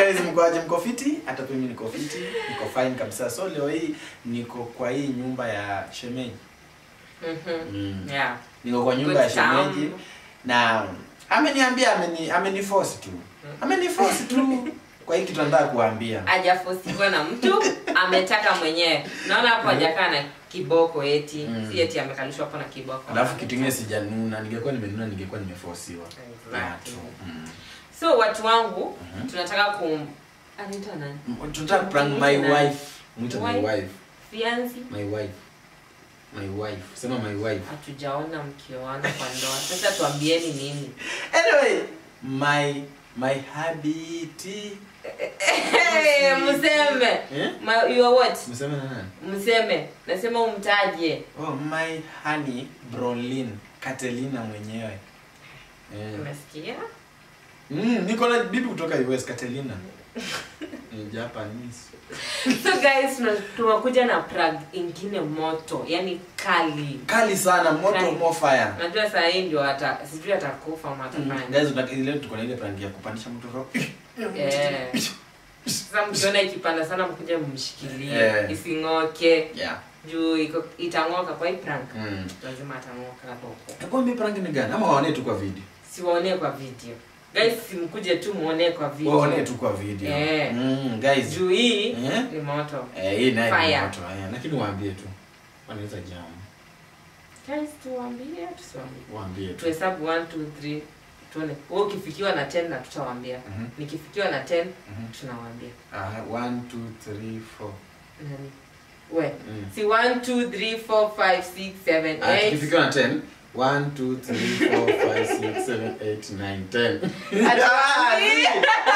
guys mkoaje mko fiti hata pia mimi niko fiti niko fine kabisa so leo hii niko kwa hii nyumba ya shemeji Mhm. mm. Yeah. niko kwa nyumba ya Good sound. shemeji na ameniambia ameni ameniforce tu ameniforce tu kwa hii kitu nataka kuambia hajafosiwa na mtu ametaka mwenyewe naona hapo hajakaa na kiboko eti Mm. si eti amekalishwa hapo na kiboko alafu kitu ingine sijanuna ningekuwa nimenuna ningekuwa nimeforsiwa Exactly. yeah, true. mm. so watu wangu tunataka kum anaitwa nani M- tunataka prank my wife mwita my Wife? wife fianzi my wife my wife sema my wife hatujaona mkioana kwa ndoa sasa tuambieni nini anyway my my habiti hey, mseme eh My- you are what mseme na nani mseme nasema umtaje oh my honey brolin Katelina mwenyewe eh. umesikia mm, niko na bibi kutoka US Katelina ni Japanese so guys tuna- tunakuja na prag ingine moto yani kali kali sana moto Kali. more fire najua saa hii ndio ata sijui atakufa Mm, matafanya guys unataka leo tuko na ile prank ya kupandisha mtu roho Eh. sasa mkiona ikipanda sana mkuja mmshikilie Eh. ising'oke yeah juu iko itang'oka kwa hii prank mm. lazima atang'oka hapo Hebu mimi prank ni gani ama waone tu kwa video siwaonee kwa video guys simkuje tu muonee kwa waone video tu kwa video Eh. mm, guys juu hii Eh? ni moto eh hii naye ni Fire. moto eh lakini waambie tu wanaweza jam guys tuwaambie tusiwaambie waambie tu tuhesabu 1 2 3 tuone wewe ukifikiwa na 10 na tutawaambia Mhm. nikifikiwa na 10 Mhm. tunawaambia ah 1 2 3 4 nani we Mm. si 1 2 3 4 5 6 7 Ah, 8 tukifikiwa na 10 1 2 3 4 5 6 7 8 9 10 Atuambie.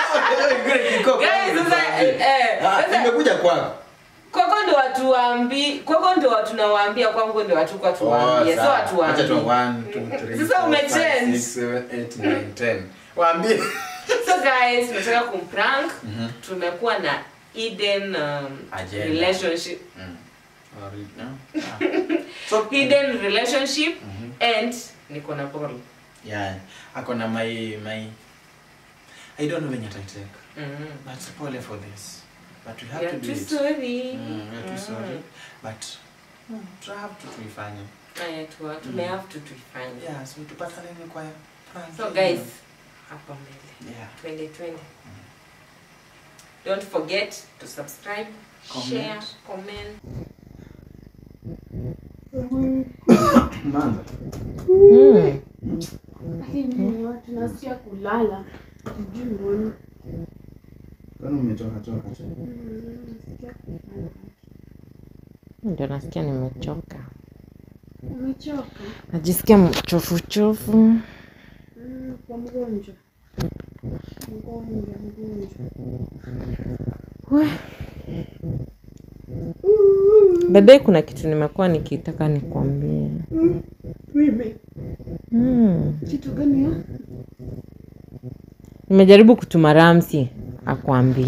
Guys, sasa, eh, sasa- imekuja kwako kwako ndo watu waambi kwako ndo watu nawaambia kwangu ndo watu kwa tuwaambie so watu waambie Sasa umechange. waambie so guys tunataka kumprank tumekuwa na Eden um, Agenda. relationship Mm. Alright, no? Ah. So, hidden relationship Mhm. and niko na ball yeah ako na my my i don't know when you're take mm. but pole for this but we have yeah, to do too it sorry mm, we are too Mm. sorry but mm, to have to tuifanye Haya, tuwa- tume have to tuifanye yeah so tupatane ni kwa prank so hiyo. guys hapa mbele yeah twende twende don't forget to subscribe Comment. share comment Manda. Lakini watu nasikia kulala. Sijui mbona. Kwani umetoka toka tu? Nasikia kulala. ndio nasikia nimechoka Umechoka? najisikia mchofuchofu Mm, Kwa mgonjwa. Mgonjwa, mgonjwa. baadaye kuna kitu nimekuwa nikitaka nikwambie Mimi. mm. Kitu gani hiyo? nimejaribu kutuma ramsi akwambie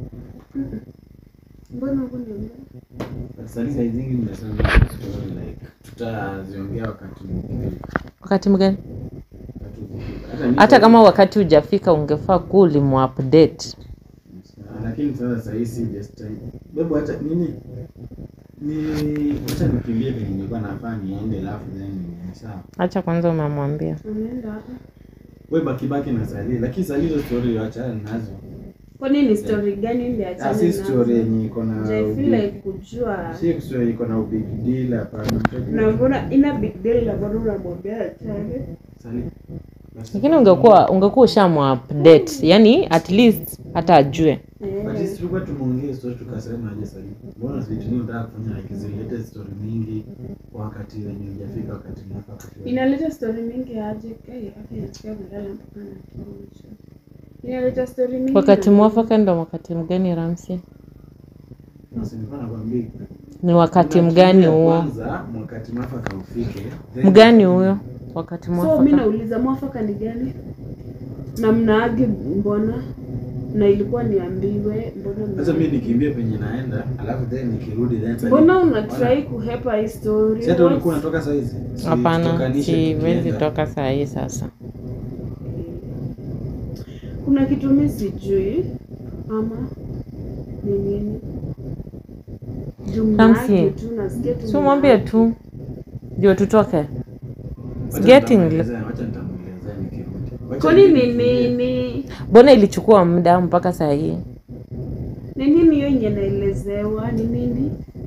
Mbona hukuniambia? Sasa saa hizi nimesema story like tutaziongea wakati mwingine. wakati mgani Wakati hata mimi hata kama wakati hujafika ungefaa kuwa ulimuupdate lakini sasa saa hii si just time. Bebu hata nini? Ni acha nikimbie venye nilikuwa nafaa niende alafu then ni sawa. hacha kwanza umemwambia Unaenda hapa? Wewe baki baki na Sali, lakini Sali hizo story achana nazo. Kwa nini story gani ndio Ah, achane si nazo? story yenye iko na Je, I feel ubig- like kujua si story iko na big deal hapana. na mbona ina big deal na mbona unamwambia achane? Sali. basi. lakini ungekuwa ungekuwa ushamuupdate yani at least hata ajue But Eh. sisi tulikuwa tumeongea story tukasema aje Sali. Mbona vitu nyingi unataka kufanya like zilete story mingi kwa wakati wenye hujafika wakati mwafaka. Inaleta story mingi aje? Kai, hapa nasikia kulala mpaka na kichwa. Inaleta story mingi. wakati na- mwafaka ndo wakati mgani ramsi Basi nilikuwa nakwambia ni wakati kuna mgani kitu ya huo Kwanza wakati mwafaka ufike. then- mgani huyo wakati So mi mwafaka nauliza mwafaka ni gani? Na mnaagi mbona? Na ilikuwa niambiwe mbona mna- Sasa mimi nikimbia penye naenda, alafu then nikirudi then Sali- Mbona una try kuhepa hii story? Si hata ulikuwa What's- unatoka saa hizi? Si hapana tutokanishe siwezi tukienda. toka saa hii sasa Kuna kitu mi sijui ama ni nini? Juu Ramsey, mnaage tu nasikia tu. si umwambie mnaage. tu ndio tutoke It's Wacha getting nitamuelezea- wacha nitamuelezea nikirudi. Wacha Kwani ni nifikirie. nini? mbona ilichukua muda mpaka saa hii Ni nini hiyo yenye naelezewa? Ni nini?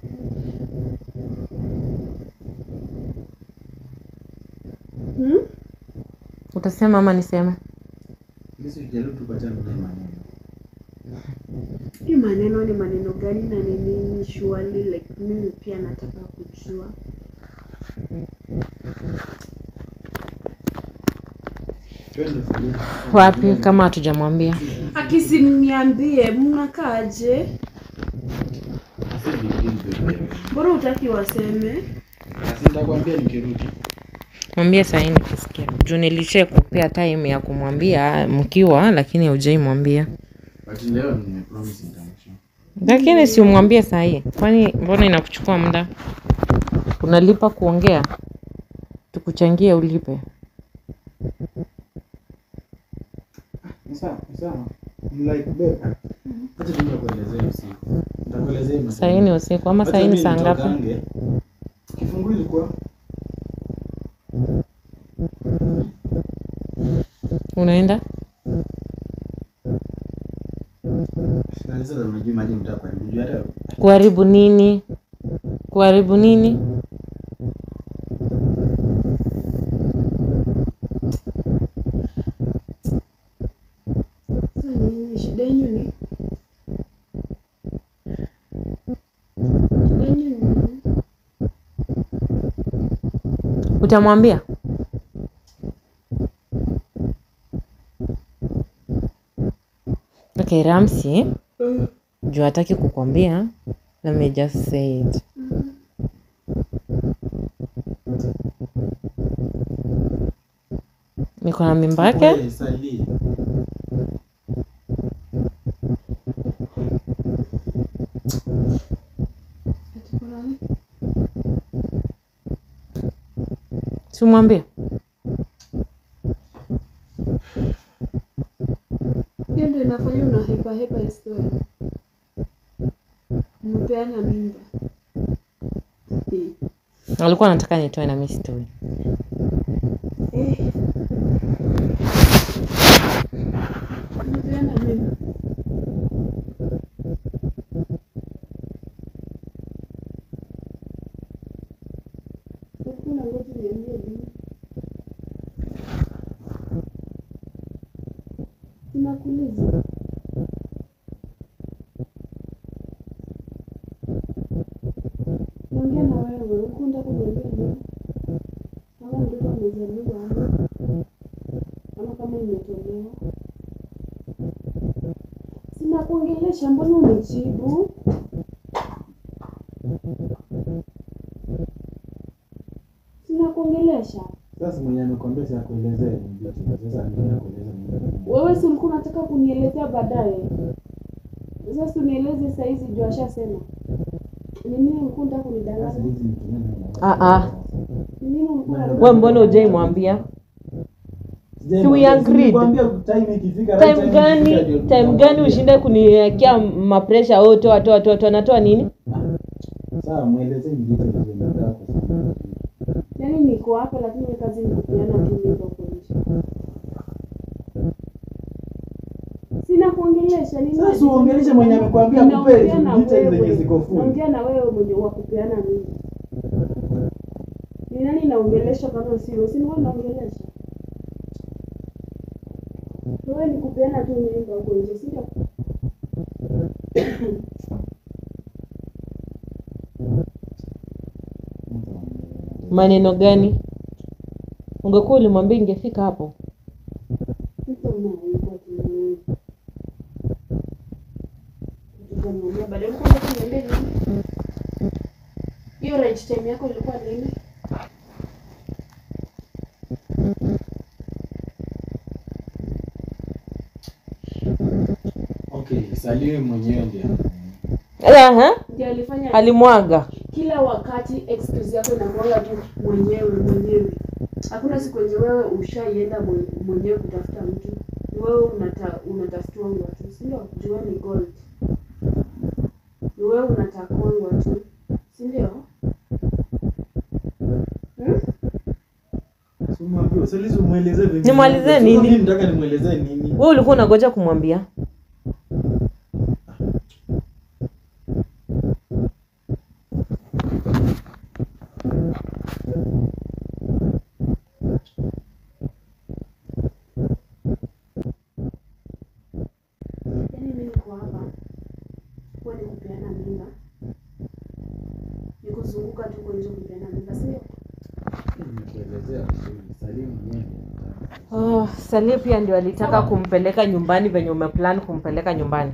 Hmm? utasema ama niseme Mimi sijaribu tu kuachana na hii maneno. Hii maneno ni maneno gani na ni nini surely like mimi pia nataka kujua. Twende Fally. wapi kama hatujamwambia Akisimniambie mnakaaje? Sasa ndio ndio. Mbona utaki waseme? Sasa nitakwambia nikirudi. mwambie sahii nikisikia juu nilishe kupea time ya kumwambia mkiwa lakini haujai mwambia But leo nimepromise nitamshia. lakini si umwambie sahii kwani mbona inakuchukua muda unalipa kuongea tukuchangie ulipe Ni sawa, ni sawa. I'm like babe. Acha tu nikuelezee usiku. Nitakuelezea mapema. sahii ni usiku ama Acha sahii ni mimi saa ngapi nitokange. Kifungu ilikuwa unaenda na sasa unajua maji mtaka karibu juu hata kuharibu nini kuharibu nini Sasa nini shida yenu ni? Shida yenu ni nini? utamwambia okay ramsi juu hataki kukwambia let me just say it niko na mimba yake Wewe, Sally. Ati kuna nini? simwambie Hiyo ndio inafanya una hepa hepa historia. Mpeana mimba. Eh. alikuwa anataka nitoe na mi sitoi Eh. Mpeana mimba. Hakuna ngoja niambie nini. Tunakuuliza. Naongea na wewe, ukunda kuniambia nini? Kama mtoto amezaliwa ama ama kama imetolewa. Sina kuongelesha, mbona unijibu? Sina kuongelesha. Sasa mwenye amekwambia si akuelezee ni vitu. Sasa anaenda kueleza mimi. Wewe si ulikuwa unataka kunielezea baadaye? Sasa unieleze saa hizi juu ashasema. Ni nini ulikuwa unataka Sasa kunidanganya? hizi nitumie na- Ah, ah. Ni nini ulikuwa we unataka? mbona ujai mwambia Sijai Si we mwambia, agreed. nilikwambia time ikifika, right time ikifika gani ndio time tunakwambia. gani ushinde kuniwekea mapresha oh, toa toa toa toa natoa nini Sawa, mwelezee ni vitu vile nataka kusema. Yaani niko hapa lakini kazi ni kupeana tu mimba huko nje. Sina kuongelesha nini? Sasa uongeleshe mwenye amekwambia akupe Naongea na details zenye wewe. ziko full. Naongea na wewe mwenye wa kupeana mimba. Ni nani naongelesha kama si wewe? Si wewe naongelesha. Wewe ni kupeana tu mimba huko nje, si ndio? maneno gani ungekuwa ulimwambia ingefika hapo Mtu unaoiba tu. Tutamwambia baadaye ulikuwa unataka kuniambia nini? Hiyo right time yako ilikuwa lini? Okay, Sally mwenyewe ndiye. Aha, Ndio alifanya alimwaga kila wakati excuse yako inakuanga tu mwenyewe mwenyewe. Hakuna siku yenye wewe ushaienda mwe- mwenyewe kutafuta mtu. Ni wewe unata unatafutwangwa tu si ndio jua ni gold ni wewe unatakwangwa tu si ndio hmm? Si umwambie, si lisi umwelezee vingine. Nimwelezee Si nini? mimi nataka nimwelezee nini? wewe ulikuwa unagoja kumwambia yaani mimi niko hapa kuwa ni kupeana mimba ni kuzunguka tu kwa nje kupeana mimba si ndio Nimekuelezea vizuri. Salimu mwenyewe. oh, salie pia ndio alitaka kumpeleka nyumbani venye umeplan kumpeleka nyumbani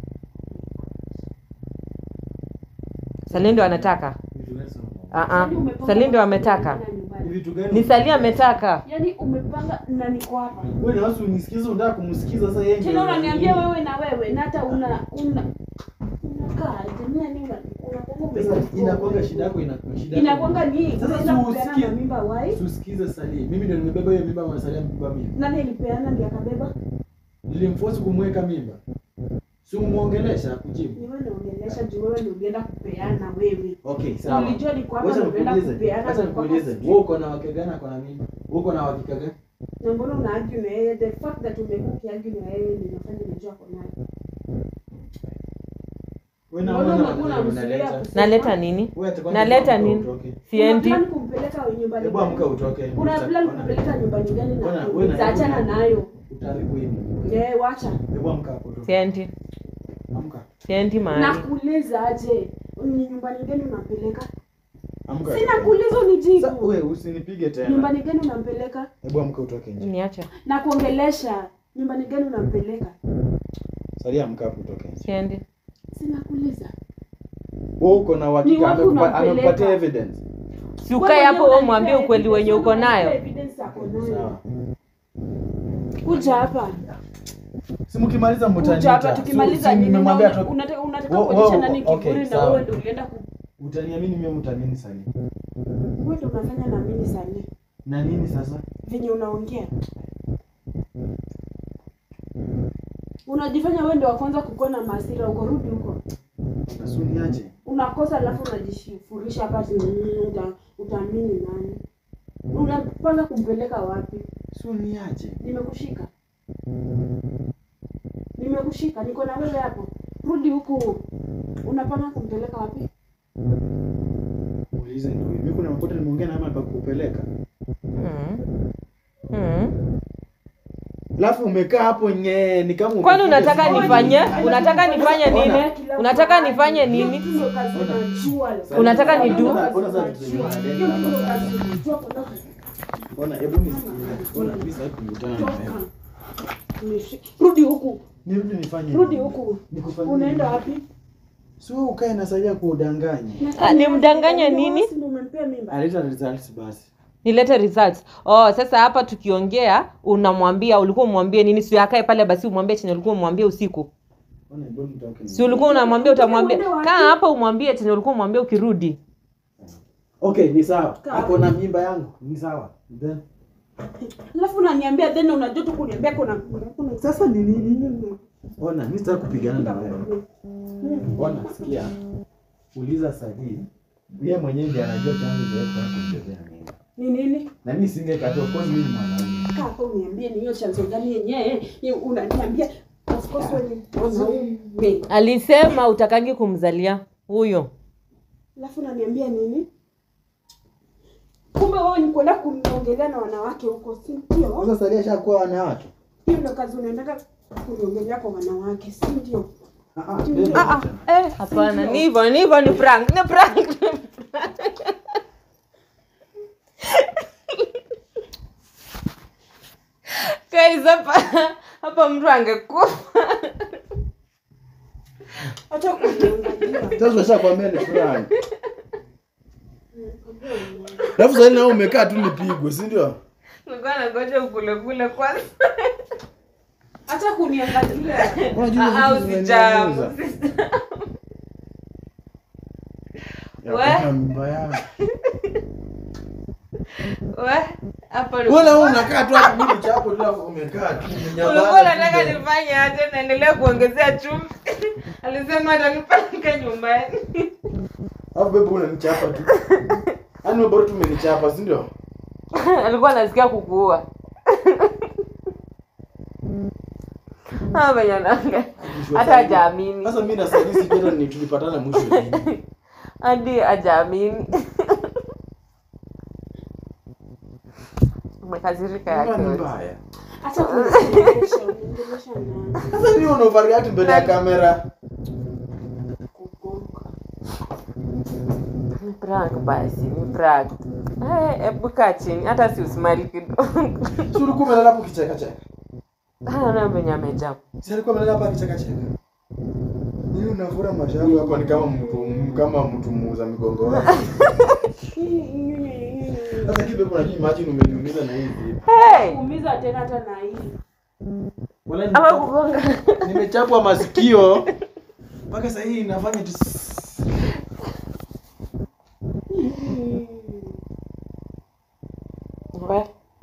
salie ndio anataka Vitu gani sana? Ah, ah. Yaani umepanga salie ndio ametaka kupeana nyumbani. Vitu gani? ni salie ametaka yaani umepanga na niko hapa Wewe na wasi unisikize unataka kumsikiza sasa yeye. tena ndio- unaniambia wewe na wewe na hata una una unakaa jamii ni una unakuwa Sasa inakuanga shida yako inakuwa shida. yako. inakwanga ni Sasa unaenda si kupeana usikie. na mimba wai Usikize Salim. Mimi ndio nimebeba hiyo mimba ama Salim amebeba mimba? nani alipeana ndiye akabeba Nilimforce kumweka mimba. Si umuongelesha kujibu. ni wewe unaongelesha juu wewe ndio ulienda kupeana wewe Okay, sawa. ulijua ni kwamba Wacha unaenda nikuulize. kupeana Wacha na kwamba nikuulize. sijui. Wewe uko na wake gani ako na mimba? Wewe uko na wakika gani? na mbona una argue na yeye the fact that umekuwa ukiargue na yeye ndio inafanya unajua kwa naye Wewe na Mbona wewe unakuwa na unamzuia unaleta. kusema? naleta nini Wewe hata kwanza naleta amka nini utoke. siendi Una plan kumpeleka nyumbani Hebu gani? amka utoke. una plan Ona. kumpeleka nyumbani gani Ona, na wewe na- zaachana nayo Utaharibu hii. eh wacha Hebu amka hapo utoke. siendi Amka. siendi mahali nakuuliza aje ni nyumbani gani unampeleka Amka. sina kuuliza Sasa unijibu wewe usinipige tena. nyumbani gani unampeleka Hebu amka utoke nje. niache na kuongelesha nyumbani gani unampeleka Salia amka hapo utoke nje. siendi sina kuuliza Wewe uko na Ni uhakika wapi amekupa- unampeleka? amempatia evidence. si ukae hapo wewe mwambie ukweli wenye uko nayo evidence ako nayo Sawa. kuja hapa Si mkimaliza kuja hapa mtaniita. tukimaliza Si nini nimemwambia una- tu. unataka unataka Wo- kuonyesha wo- nani okay, kiburi na sawa. wewe ndio ulienda ku Utaniamini mimi mtaniamini Salia. wewe ndio unafanya na mimi sana Na nini sasa? venye unaongea unajifanya wewe ndio wa kwanza kukuwa na maasira uko rudi huko Nasuniaje? unakosa alafu unajishifurisha hapa ati, mm, uta, utaamini nani unapanga kumpeleka wapi Suniaje? nimekushika nimekushika niko na wewe hapo rudi huku unapanga kumpeleka wapi Muulize ndio. Mimi kuna makosa nimeongea na mama pa kupeleka. Mm. Mm. Alafu umekaa hapo nye ni kama kwani umepiga unataka simu. nifanye Ona. unataka nifanye nini Ona. unataka nifanye nini Hiyo ndio kazi unajua. Unataka ni do? Ona- ona sasa vitu zenye Hiyo unalenga ndio hapa kazi sasa. unajua kwa nini. Ona hebu nisikie. Ona mimi sasa kukutana na wewe. Toka. Nishi- rudi huku Nirudi nifanye. rudi nini? huku Nikufanyie unaenda nini? wapi Si wewe ukae na Salia kuudanganya. Ah, nimdanganye nini? Si ndio umempea mimba Aleta results basi. nilete results oh sasa hapa tukiongea unamwambia ulikuwa umwambie nini si akae pale basi umwambie chenye ulikuwa umwambie usiku Ona hebu nitoke. si ulikuwa unamwambia utamwambia kaa hapa umwambie chenye ulikuwa umwambie ukirudi Okay, ni sawa. Kaa. Ako na mimba yangu. Ni sawa. Then alafu unaniambia then unajua tu kuniambia kuna kuna sasa ni nini? Ona, mimi sitaki kupigana na wewe. Ona, sikia. Uliza Sadia. Yeye mwenyewe ndiye anajua chanzo cha yeye kutaka kumbebea mimba. ni nini Na mimi singekataa, of course mimi ni mwanaume. kaa hapo uniambie ni hiyo chanzo gani yenyewe Ni- unaniambia of course wewe ni mwanaume alisema utakangi kumzalia huyo alafu unaniambia nini kumbe wewe ni kwenda kuniongelea na wanawake huko si ndio Sasa Sadia ashakuwa wanawake. hiyo ndio kazi unaendaka kuniongelea kwa wanawake si ndio Ah ah. Ah, ah. eh hapana ni hivyo ni hivyo ni prank ni prank ni prank. guys hapa hapa mtu angekufa hata kuniangalia Sasa ushakwambia ni fulani. Alafu sasa na umekaa tu nipigwe, si ndio? nilikuwa nangoja ukule kule kwanza hata kuniangalia Unajua Ah, vitu usijamu, zinaniumiza. usijamu. Ya We. kuna mimba yangu. We, Hapo ni- Mbona wewe unakaa tu hapo mimi chapo tu hapo umekaa tu. umenyamaza ulikuwa tu unataka mbele. nifanye aje naendelea kuongezea chumvi alisema atanipeleka nyumbani Alafu bebe unanichapa tu. Yaani wewe bora tu umenichapa, si ndio? alikuwa anasikia kukuua Ah, venye anaongea. hata hajaamini Sasa mimi na Sadisi jana ni tulipatana mwisho lini? hadi hajaamini umekazirika Mbona ni yake mbaya? Hata kuniongelesha, uniongelesha na Sasa nini una overreact mbele ya kamera? kugonga. Ni prank basi ni prank Eh, hebu kaa chini hata si usmali kidogo Si ulikuwa umelala hapo kicheka cheka. ana venye amejaa Si alikuwa amelala hapa kicheka cheka. Nini unavura mashavu hapa ni kama mtu kama mtu muuza migongo wako. Sasa kibe kuna juu imagine umeniumiza na hivi. hey! Kuumiza tena hata na hii. Wala ama nimechapwa- kugonga nimechapwa masikio mpaka sasa hii inafanya tu We,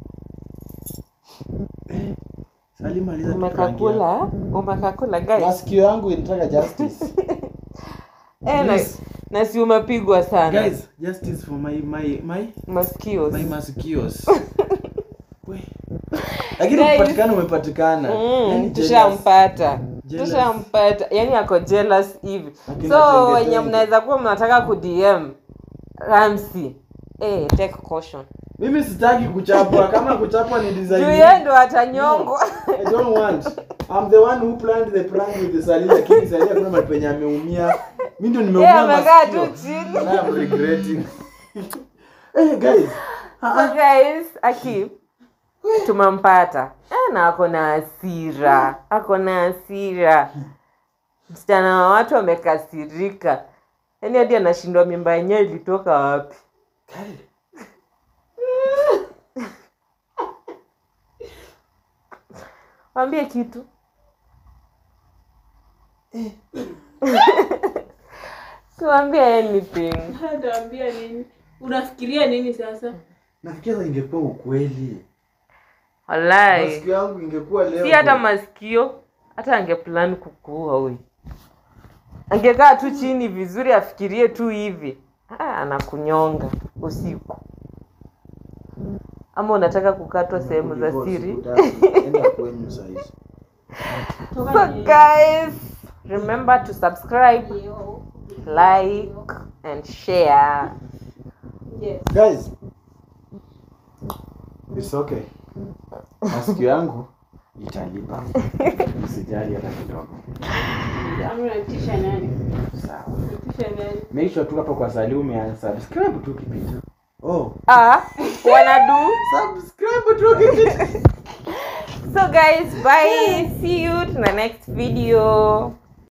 Salima aliza tu prank yako. umekakula umekakula guys Masikio yangu inataka justice. eh, na, Please. na si umepigwa sana Guys, justice for my my my masikio my masikios. We. Lakini Guys. upatikana umepatikana. Mm, Yaani jealous. tushampata Jealous. tushampata yani ako jealous hivi Akina so tenge wenye tenge. mnaweza kuwa mnataka kudm ramsi eh, take caution Mimi sitaki kuchapwa. Kama kuchapwa ni design. juu yeye ndo atanyongwa I don't want. I'm the one who planned the prank with the Salih lakini Salih hakuna mahali penye ameumia. Mimi ndio yeye nimeumia amekaa masikio. tu chini And I'm regretting. hey guys. so guys aki tumempata Eh, na ako na hasira ako na hasira msichana wa watu amekasirika yaani hadi anashindwa mimba yenyewe ilitoka wapi wambie kitu siwambie anything Nitaambia nini? Unafikiria nini sasa? Nafikiria sasa ingekuwa ukweli. walai Masikio yangu ingekuwa leo. si hata masikio hata angeplan kukuua huyu angekaa tu chini vizuri afikirie tu hivi ah, anakunyonga usiku ama unataka kukatwa sehemu za siri Enda kwenyu sasa hizi. Toka so ni- guys remember to subscribe like and share Yes. Guys. It's okay. Masikio yangu italipa. Usijali hata kidogo. Ama unatisha nani? Sawa. Unatisha nani? Make sure tu hapo kwa Salih umeansubscribe tu kipita. Oh. ah, wanadu Subscribe tu kipita. so guys bye see you to the next video